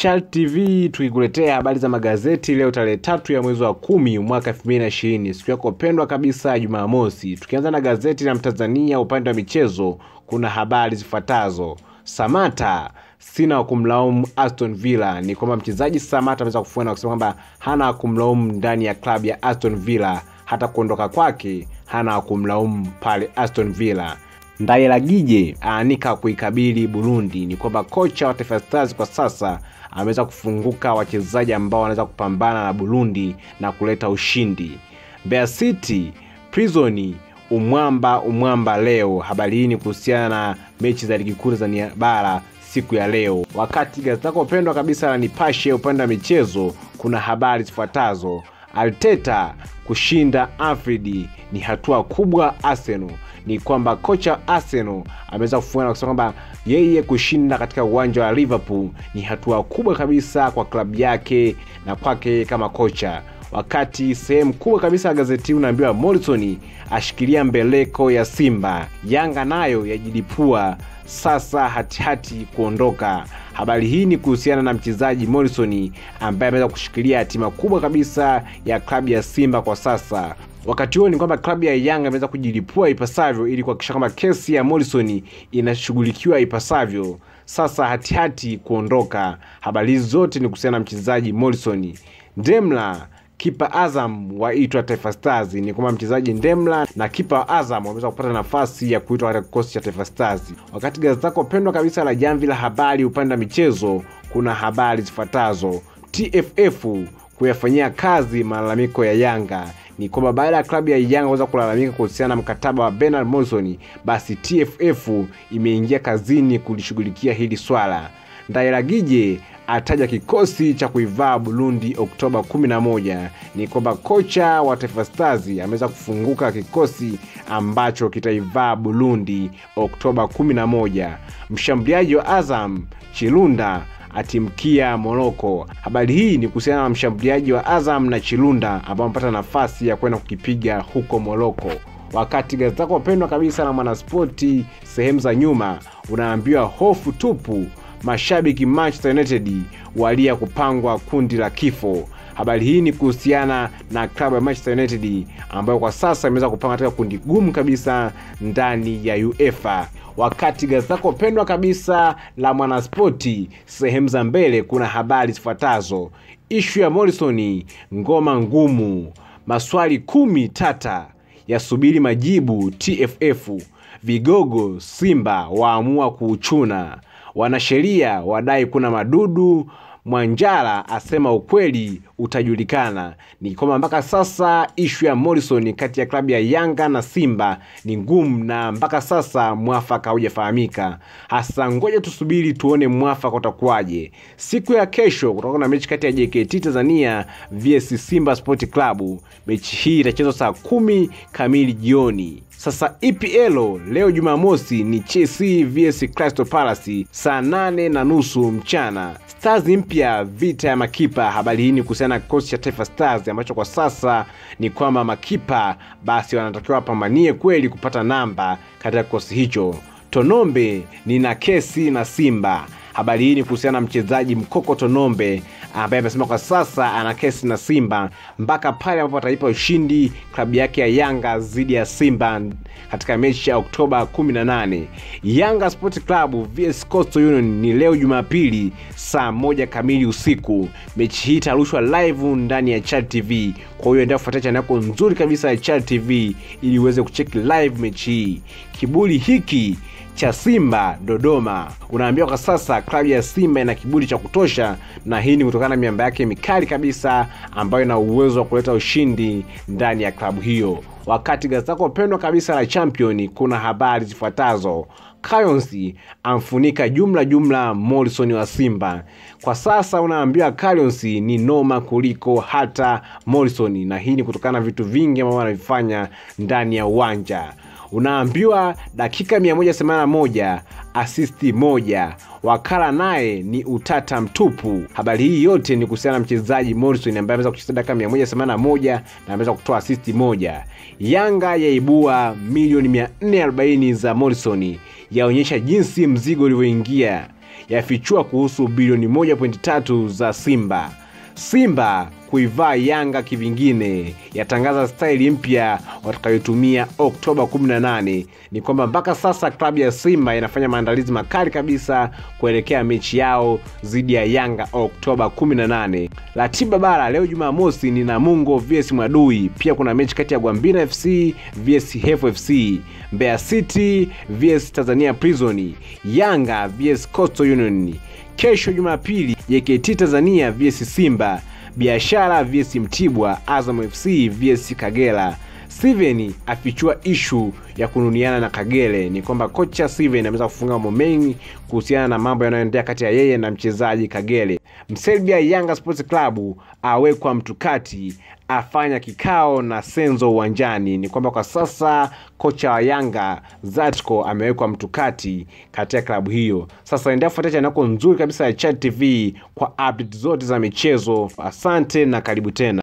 Chart TV tukikuletea habari za magazeti leo tarehe tatu ya mwezi wa kumi mwaka 2020 siku yako pendwa kabisa Jumamosi. Tukianza na gazeti la Mtanzania upande wa michezo, kuna habari zifuatazo. Samata sina wa kumlaumu Aston Villa. Ni kwamba mchezaji Samata ameweza kufua na kusema kwamba hana wa kumlaumu ndani ya klabu ya Aston Villa, hata kuondoka kwake hana wa kumlaumu pale Aston Villa. Ndayiragije aanika kuikabili Burundi. Ni kwamba kocha wa Taifa Stars kwa sasa ameweza kufunguka wachezaji ambao wanaweza kupambana na Burundi na kuleta ushindi. Mbeya City Prison umwamba umwamba leo. Habari hii ni kuhusiana na mechi za ligi kuu Tanzania bara siku ya leo. Wakati gazeti lako pendwa kabisa la Nipashe upande wa michezo, kuna habari zifuatazo. Arteta kushinda Anfield ni hatua kubwa Arsenal. Ni kwamba kocha Arsenal ameweza kufunga na kusema kwamba yeye kushinda katika uwanja wa Liverpool ni hatua kubwa kabisa kwa klabu yake na kwake kama kocha wakati sehemu kubwa kabisa ya gazeti hii unaambiwa Morrison ashikilia mbeleko ya Simba, Yanga nayo yajilipua sasa hatihati kuondoka. Habari hii ni kuhusiana na mchezaji Morrison ambaye ameweza kushikilia hatima kubwa kabisa ya klabu ya Simba kwa sasa. Wakati huo ni kwamba klabu ya Yanga imeweza kujilipua ipasavyo ili kuhakikisha kwamba kesi ya Morrison inashughulikiwa ipasavyo. Sasa hatihati kuondoka. Habari hizi zote ni kuhusiana na mchezaji Morrison. Ndemla kipa Azam waitwa Taifa Stars. Ni kwamba mchezaji Ndemla na kipa wa Azam wameweza kupata nafasi ya kuitwa katika kikosi cha Taifa Stars. Wakati gazeti lako pendwa kabisa la Jamvi la Habari upande wa michezo, kuna habari zifuatazo: TFF kuyafanyia kazi malalamiko ya Yanga. Ni kwamba baada ya klabu ya Yanga kuweza kulalamika kuhusiana na mkataba wa Bernard Morrison, basi TFF imeingia kazini kulishughulikia hili swala. Ndairagije ataja kikosi cha kuivaa Burundi Oktoba 11. Ni kwamba kocha wa Taifa Stars ameweza kufunguka kikosi ambacho kitaivaa Burundi Oktoba 11. Mshambuliaji wa Azam Chilunda atimkia Moroko. Habari hii ni kuhusiana na mshambuliaji wa Azam na Chilunda ambao amepata nafasi ya kwenda kukipiga huko Moroko. Wakati gazeti lako pendwa kabisa na Mwanaspoti sehemu za nyuma unaambiwa hofu tupu mashabiki Manchester United walia kupangwa kundi la kifo. Habari hii ni kuhusiana na klabu ya Manchester United ambayo kwa sasa imeweza kupanga katika kundi gumu kabisa ndani ya UEFA. Wakati gazeti lako pendwa kabisa la Mwanaspoti sehemu za mbele kuna habari zifuatazo: ishu ya Morrison, ngoma ngumu, maswali kumi tata yasubiri majibu TFF, vigogo Simba waamua kuuchuna wanasheria wadai kuna madudu. Mwanjala asema ukweli utajulikana. Ni kwamba mpaka sasa ishu ya Morrison kati ya klabu ya Yanga na Simba ni ngumu, na mpaka sasa mwafaka haujafahamika hasa. Ngoja tusubiri tuone mwafaka utakuwaje. Siku ya kesho kutakuwa na mechi kati ya JKT Tanzania vs Simba Sport Club. Mechi hii itachezwa saa kumi kamili jioni. Sasa EPL leo Jumamosi ni Chelsea vs Crystal Palace saa nane na nusu mchana. Stars mpya vita ya makipa. Habari hii ni kuhusiana na kikosi cha Taifa Stars ambacho kwa sasa ni kwamba makipa basi wanatakiwa wapambanie kweli kupata namba katika kikosi hicho. Tonombe nina kesi na Simba. Habari hii ni kuhusiana na mchezaji Mkoko Tonombe ambaye amesema kwa sasa ana kesi na Simba mpaka pale ambapo ataipa ushindi klabu yake ya Yanga dhidi ya Simba katika mechi ya Oktoba 18. Yanga Sport Club vs Coastal Union ni leo Jumapili saa moja kamili usiku. Mechi hii itarushwa live ndani ya Chad TV, kwa hiyo endelea kufuatia channel yako nzuri kabisa ya Chad TV ili uweze kucheki live mechi hii. Kiburi hiki cha Simba Dodoma. Unaambiwa kwa sasa klabu ya Simba ina kiburi cha kutosha, na hii ni kutokana na miamba yake mikali kabisa ambayo ina uwezo wa kuleta ushindi ndani ya klabu hiyo. Wakati gazeti lako pendwa kabisa la Champion kuna habari zifuatazo. Kayonsi amfunika jumla jumla Morrison wa Simba. Kwa sasa unaambiwa Kayonsi ni noma kuliko hata Morrison, na hii ni kutokana na vitu vingi ambavyo wanavifanya ndani ya uwanja unaambiwa dakika 181 asisti moja. Wakala naye ni utata mtupu. Habari hii yote ni kuhusiana na mchezaji Morrison ambaye ameweza kucheza dakika 181 na ameweza kutoa asisti moja. Yanga yaibua milioni 440 za Morrison, yaonyesha jinsi mzigo ulivyoingia yafichua kuhusu bilioni 1.3 za Simba. Simba kuivaa Yanga kivingine, yatangaza staili mpya watakayotumia Oktoba 18. Ni kwamba mpaka sasa klabu ya Simba inafanya maandalizi makali kabisa kuelekea mechi yao dhidi ya Yanga Oktoba 18. Ratiba bara leo Jumamosi ni Namungo vs Mwadui, pia kuna mechi kati ya Gwambina FC vs Hefu FC, Mbeya City vs Tanzania Prison, Yanga vs Coastal Union. Kesho Jumapili JKT Tanzania vs Simba, Biashara vs Mtibwa, Azam FC vs Kagera. Steven afichua ishu ya kununiana na Kagere. Ni kwamba kocha Steven ameweza kufunga mambo mengi kuhusiana na mambo yanayoendelea kati ya yeye na mchezaji Kagere. Mserbia Yanga Sports Club awekwa mtukati, afanya kikao na Senzo uwanjani. Ni kwamba kwa sasa kocha wa Yanga Zatko amewekwa mtukati katika klabu hiyo. Sasa endelea kufuatia chaneli yako nzuri kabisa ya Chat TV kwa update zote za michezo. Asante na karibu tena.